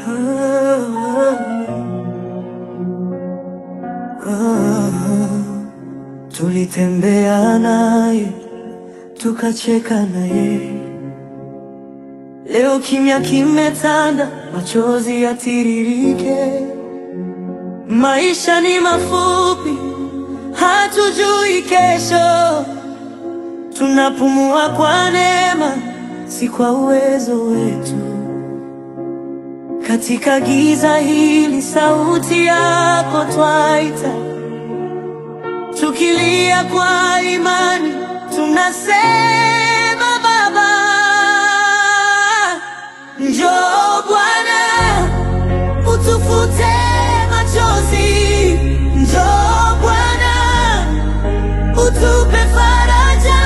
Tulitembea naye tukacheka naye, leo kimya kimetanda, machozi yatiririke. Maisha ni mafupi, hatujui kesho. Tunapumua kwa neema, si kwa uwezo wetu. Katika giza hili, sauti yako twaita, tukilia kwa imani, tunasema Baba, njoo Bwana, utufute machozi, njoo Bwana, utupe faraja.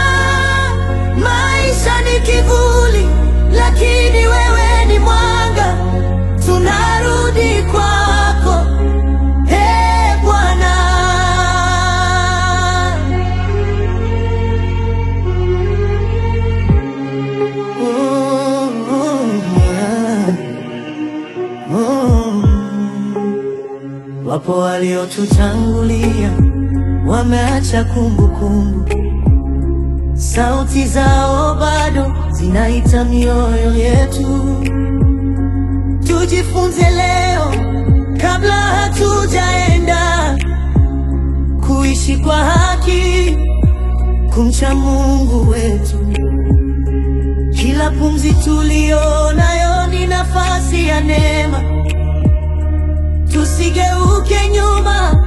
Maisha ni kivuli, lakini wewe ni mwanga. Tunarudi kwako, Ee Bwana. Wapo waliotutangulia wameacha kumbukumbu, sauti zao bado zinaita mioyo yetu. Tujifunze leo kabla hatujaenda, kuishi kwa haki, kumcha Mungu wetu. Kila pumzi tulio nayo ni nafasi ya neema. Tusigeuke nyuma,